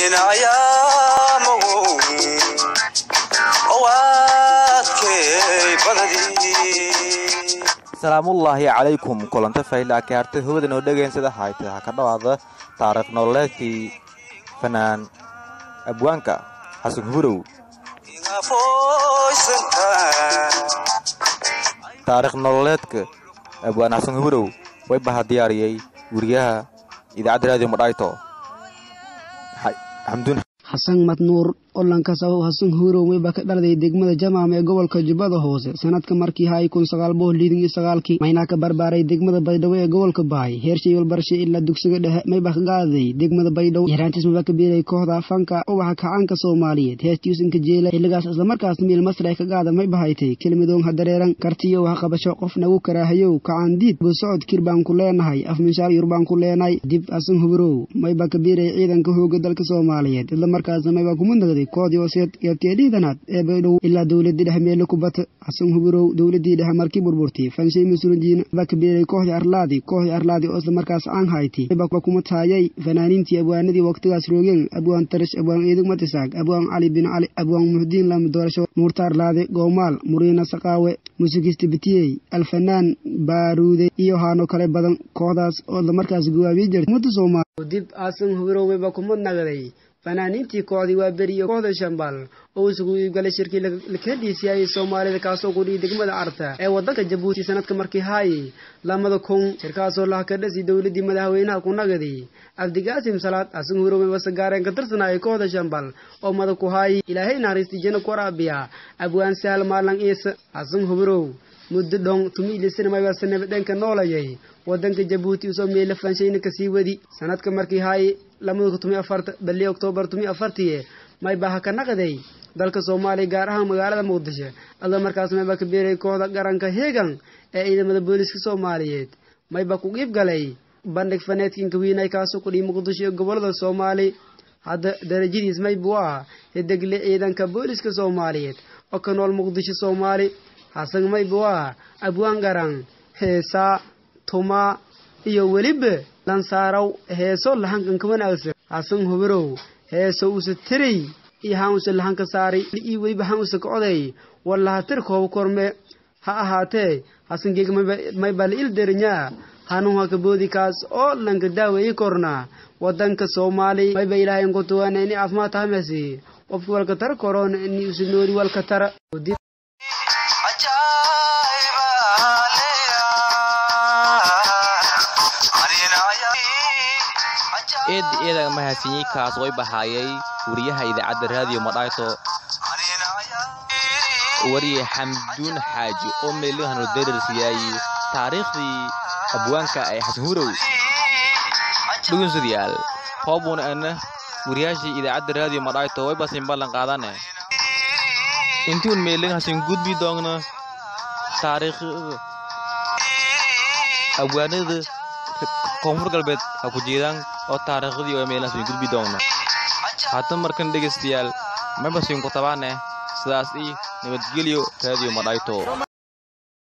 salaamullaahi calaykum kulanta faylaa kaarta hawada noo dhegaysada hayta ha ka dhawaada taariikh nololeedkii fanaan abwaanka xasan hurow taariikh nololeedka abwaan xasan hurow way baha diyaariyey weriyaha idaacadda raadiyo madhayto xamduun xasan madnuur olanka sabab xasan huurow wayba ka dhaladay degmada jamaam ee gobolka jubbada hoose sanadka markii hay kun sagaal boqol liidin iyo sagaalkii maynaa ka barbaaray degmada baydhabo ee gobolka baay heershay walbarshay ilaa dugsiga dhexe mayba ka qaaday degmada baydhabo yaraantiis mayba ka biiray kooxda fanka ubaxa kacaanka soomaaliyeed heestiisanka jeela xilligaas islamarkaas miil masre ka qaada mayba haytay kelmadoon hadareeran kartiyo wax qabasho qof nagu karaahayow kacaandiid buu socod kir baan ku leenahay afminshaar yur baan ku leenay dib xasan huurow mayba ka biiray ciidanka hooga dalka soomaaliyeed islamarkaasna mayba kuma nagday koodii hooseed geebteedhiidanaad ee baydhow ilaa dowladii dhexe meele ku bata xasan huburow dowladii dhexe markii burburtay fanshay masuulijiina baa ka beeray kooxdii arlaadi kooxdii arlaadi oo isla markaas aan hayti baa kuma taayay fanaaniintii abwaanadii waqtigaas roogeen abwaan tarish abwaan eedig matisaag abwaan cali bin cali abwaan muxdiin lama doorasho nuurta arlaade goomaal muriina saqaawe muusikiista bitiyey alfanaan baaruude iyo haano kale badan kooxdaas oo isla markaas gawaabiye jirtay ummadda soomaaliya dib xasan huburow wayba kuma nagaday fanaaniintii kooxdii waa beriyo kooxda shambal oo isugu iibgalay shirkii laka dhiisiyayay soomaalida kaasoo kudhiyay degmada arta ee wadanka jabuuti sanadka markii haayay lamada kun shirkaasoo laha ka dhasi dowladii madaxweynaha ku nagaday cabdigaasim salaad xasan hurowe wasagaareen ka tirsanayay kooxda shambal oo madag ku haayay ilaahay naxariistii jana ku waraabiya abwaan sahal maalan iisa xasan huburow muddo dhon tumiilisinamaybase nabadeenka noolayay wadanka jabuuti usoo meela fanshayna kasii wadi sanadka markii haayay lamada tumi afarta bali oktoobar tumi afartiye mayba ha ka naqday dalka soomaaliya gaar ahaan magaalada muqdisho adoo markaas mayba ka beeray kooxda qaranka heegan ee ciidamada booliska soomaaliyeed mayba ku qiib galay bandhig faneedkinka wiinay kaasoo kudhiy muqdisho ee gobolada soomaali hadda darajadiis maybu ah hidegle ciidanka booliska soomaaliyeed oo ka nool muqdisho soomaali xasan maybu ah abwaan garan heesaa tumaa iyo weliba lansaaraw heeso lahankan ka wanaagsan xasan hubirow heeso usa tiray iyo haan usa lahanka saaray iyo weliba haan usa ka oday wallaha tir kooba korme ha ahaatee xasangeega mayba la il derinyaa hanuun haka boodi kaas oo lanka daaweeyi kornaa wadanka soomaali mayba ilaahay inkutuwana ini caafimaad tahamesi qofki walka tara korona ini usa nooli walka tara eed eedaga mahadsiiyey kaas way bahaayay wariyaha idaacadda raadiyo madhayto wariye xamduun xaaji oo meelihano dararsiyaayey taariikhdii abwaanka ee xasan hurow dhugunsadayaal hoobuna ana wariyaashii idaacadda raadiyo madhayto way basin ballan qaadane intuun meelin hasin gudbi doogno taariikhda abwaanada koonfur galbeed ha ku jeedaan oo taariikhdii oo meelahaas way gudbi doona haatan markan dhegaystayaal mabasiin ku tabaane sidaas ii nabadgelyo raadiyo madhayto